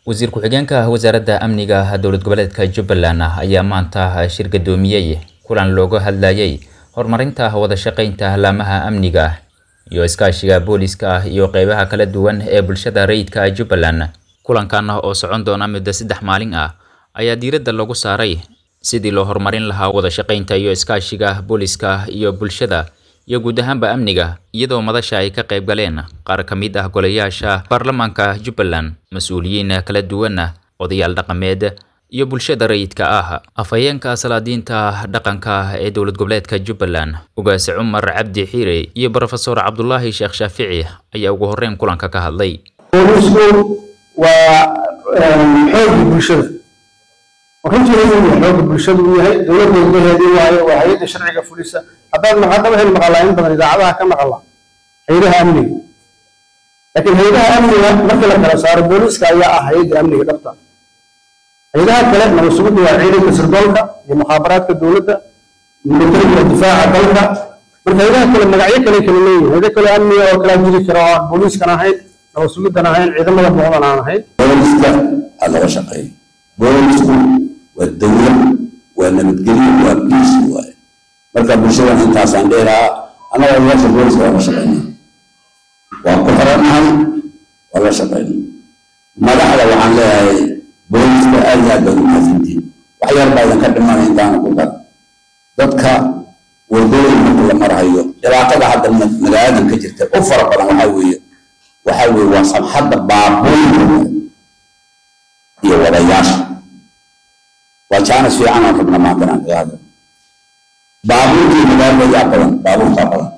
wasiir ku-xigeenka wasaaradda amniga dowlad goboleedka jubbaland ayaa maanta shir gadoomiyey kulan looga hadlayay horumarinta wada shaqeynta laamaha amniga iyo iskaashiga booliska iyo qeybaha kala duwan ee bulshada rayidka jubbaland kulankan oo socon doona muddo saddex maalin ah ayaa diiradda lagu saaray sidii loo horumarin lahaa wada shaqeynta iyo iskaashiga booliska iyo bulshada iyo guud ahaanba amniga iyadoo madasha ay ka qayb galeen qaar ka mid ah golayaasha baarlamaanka jubbaland mas-uuliyiin kala duwan odayaal dhaqameed iyo bulshada rayidka ah afhayeenka salaadiinta dhaqanka ee dowlad goboleedka jubbaland ugaase cumar cabdi xiire iyo brofesor cabdulaahi sheekh shaafici ayaa ugu horreyn kulanka ka hadlay boolisku waa xoogga bulshada runtii inuu xoogga bulshada uu yahay dowladda gudaheedii waayo waa hay-adda sharciga fulisa haddaad haddaba hel maqalaa in badan idaacadaha ka maqala hay-adaha amniga laakiin hay-adaha amniga markii la kala saaro booliska ayaa ah hay-adda amniga dhabta hay-adaha kale nabadsugudu waa ciidanka sirdoolka iyo mukhaabaraadka dowladda militariga difaaca dalka marka hay-adaha kale magacyo kale kala leeyihin hay-ado kale amniga oo kalaa jiri kara oo aan booliiskan ahayn nabadsugidan ahayn ciidamada muuqdan aan ahayn booliska ha laga shaqeeyo boolisku waa dowlad waa nabadgelyo waa biis waaye marka bulshadan intaasaan dheeraa annaga odayaasha booliska waa la shaqeynaa waa ku xirannahay waa la shaqeynaa madaxda waxaan leeyahay booliska aad iyo aad baad u mahadsantihin wax yar baa idinka dhimanaya intaana ku dar dadka wadooyin marka la marhayo dhibaatada hadda magaaladan ka jirta u fara badan waxaa weeye waxaa weeye waa samxadda baabuurka iyo wadayaasha waa jaanis fiican aan rabna maanta inaan kaga hadlo baabuurkii magaalada yaa badan baabuurtaa badan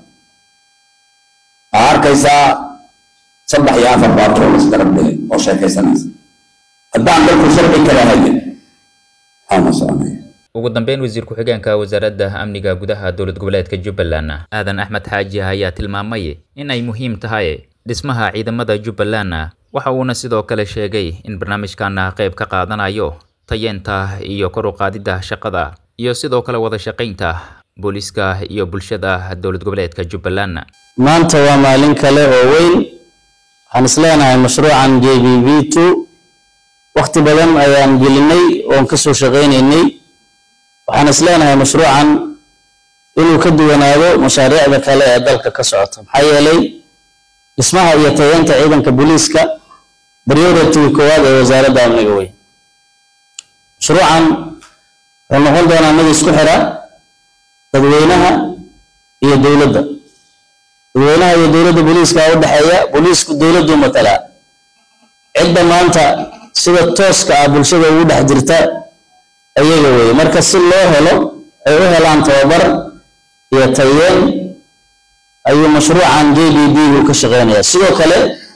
waxaa arkaysaa saddex iyo afar baabuur oo isgarab dhigay oo sheekaysanaysa haddaan dalku sharci kala hayin maxaana soconaya ugu dambeyn wasiir ku-xigeenka wasaaradda amniga gudaha dowlad goboleedka jubbaland aadan axmed xaaji ayaa tilmaamay in ay muhiim tahay dhismaha ciidamada jubbaland waxa uuna sidoo kale sheegay in barnaamijkan qayb ka qaadanayo tayeenta iyo kor u qaadidda shaqada iyo sidoo kale wada shaqaynta booliska iyo bulshada dowlad goboleedka jubbaland maanta waa maalin kale oo weyn waxaan isleenahay mashruucan j b v two wakti badan ayaan gelinay oon kasoo shaqaynaynay waxaan isleenahay mashruucan inuu ka duwanaado mashaariicda kale ee dalka ka socota maxaa yeelay dhismaha iyo tayeenta ciidanka booliiska priority koowaad ee wasaaradda amniga weyn mashruucan wuxuu noqon doonaa mid isku xira dadweynaha iyo dowladda dadweynaha iyo dowladda booliiska u dhexeeya booliisku dowladdu matalaa cidda maanta sida tooska ah bulshada ugu dhex jirta ayaga weeye marka si loo helo ay u helaan tababar iyo tayeen ayuu mashruucan j b d buu ka shaqeynayaa sidoo kale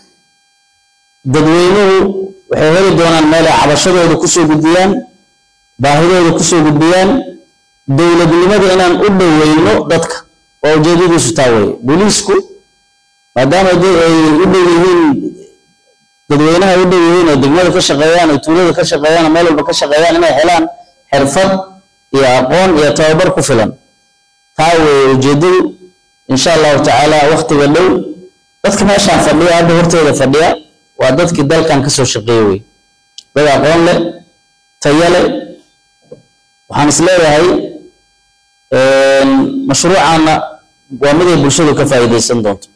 dadweynuhu waxay heli doonaan meel ay cabashadooda kusoo gudbiyaan baahidooda kusoo gudbiyaan dowladnimada inaan u dhoweyno dadka waa ujeedadiisu taa weye booliisku maadaama ay u dhow yihiin dadweynaha u dhow yihiin oo degmada ka shaqeeyaan oo tuulada ka shaqeeyaan oo meel walba ka shaqeeyaan inay helaan xirfad iyo aqoon iyo tababar ku filan taa weye ujeedadu insha allahu tacaala waktiga dhow dadka meeshaan fadhiya hadda horteeda fadhiya waa dadkii dalkan kasoo shaqeeye wey dad aqoon leh tayo leh waxaan is leeyahay mashruucaana waa mid ay bulshadu ka faa'iidaysan doonto